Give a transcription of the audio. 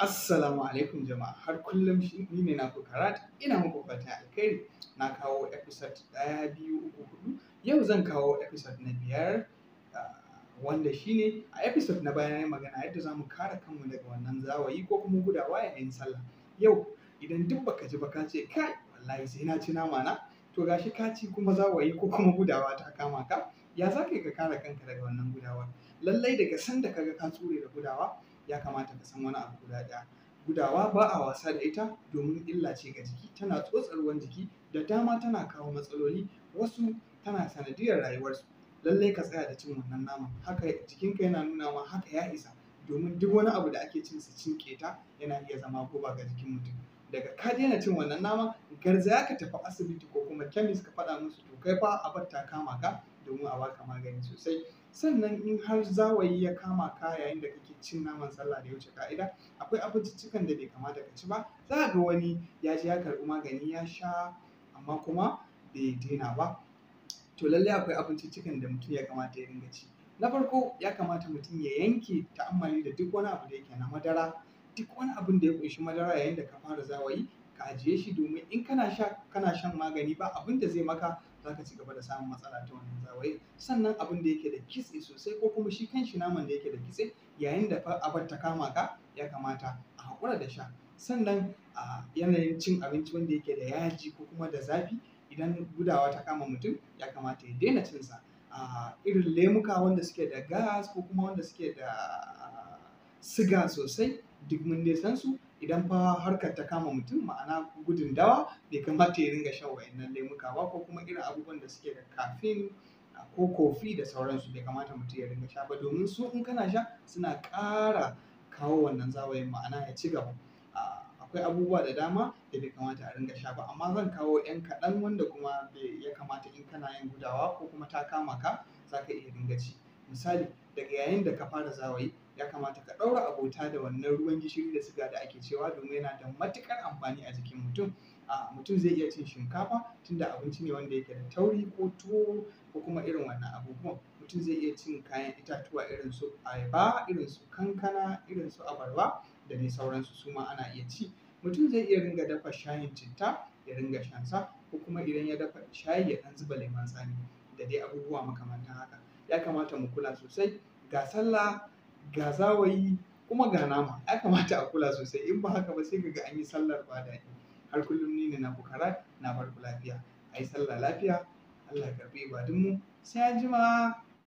Assalamu alaikum jama'a har kullum shi ni ne naku Karat ina muku fatan alkhairi na kawo episode ɗaya biyu uku hudu yau zan kawo episode na biyar ah, wanda shine a episode na baya na yi magana yadda za mu kare kanmu daga wannan zawayi ko kuma gudawa yayin sallah yau idan duk baka ji ba ka ce kai wallahi sai na ci nama na to gashi ka ci kuma zawayi ko kuma gudawa ta kama ka ya za ka yi ka kare kanka daga wannan gudawar lallai daga sanda kaga ka tsure da gudawa ya kamata ka san wani abu guda ɗaya gudawa ba a wasa da ita domin illa ce ga jiki tana tsotsa ruwan jiki da dama tana kawo matsaloli wasu tana sanadiyar rayuwarsu lallai ka tsaya da cin wannan naman haka jikinka yana nuna ma haka ya isa domin duk wani abu da ake cin sa cin keta yana iya zama guba ga jikin mutum daga ka daina cin wannan nama garzaya ka tafi asibiti ko kuma kemis ka faɗa musu to kai fa abar ta kama ka domin a baka magani sosai sannan in har zawayi ya kama ka yayin da kake cin naman sallah da ya wuce ka'ida akwai abinciccikan da bai kamata ka ci ba za ga wani ya je ya karɓi magani ya sha amma kuma bai daina ba to lallai akwai abinciccikan da mutum ya kamata ya dinga ci na farko ya kamata mutum ya yanke ta'ammali da duk wani abu da yake na madara duk wani abin da ya ƙunshi madara yayin da ka fara zawayi ka ajiye shi domin in kana sha kana shan magani ba abin da zai maka za ka ci gaba da samun matsala ta wannan zawayi sannan abin da yake da kitse sosai ko kuma shi kanshi naman da yake da kitse yayin da fa abar ta kama ka ya kamata a haƙura da sha sannan a yanayin cin abinci wanda yake da yaji ko kuma da zafi idan gudawa ta kama mutum ya kamata ya daina cin sa a irin lemuka wanda suke da gas ko kuma wanda suke da siga sosai duk mun dai san su idan fa harkar ta kama mutum ma'ana gudun dawa bai kamata ya ringa shan wa'annan lemuka ba ko kuma irin abubuwan da suke da caffeine ko kofi da sauransu bai kamata mutum ya ringa sha ba domin su in kana sha suna ƙara kawo wannan zawayin ma'ana ya ci gaba akwai abubuwa da dama da bai kamata a ringa sha ba amma zan kawo 'yan kaɗan wanda kuma ya kamata in kana yin gudawa ko kuma ta kama ka za ka iya ringa ci misali daga yayin da ka fara zawayi ya kamata ka ɗaura abota da wannan ruwan gishiri da siga da ake cewa domin yana da matuƙar amfani a jikin mutum a mutum zai iya cin shinkafa tunda abinci ne wanda yake da tauri ko tuwo ko kuma irin wannan abubuwan mutum zai iya cin kayan itatuwa irin su ayaba irin su kankana irin su abarba da dai sauransu su ma ana iya ci mutum zai iya ringa dafa shayin citta ya ringa shansa ko kuma idan ya dafa shayi ya ɗan zuba lemon tsami da dai abubuwa makamantan haka ya kamata mu kula sosai ga sallah ga zawayi kuma ga nama ya kamata a kula sosai in ba haka ba sai ga an yi sallar ba daɗi har kullum ni ne na bukara na barku lafiya a yi sallah lafiya Allah ya karɓi ibadunmu sai an jima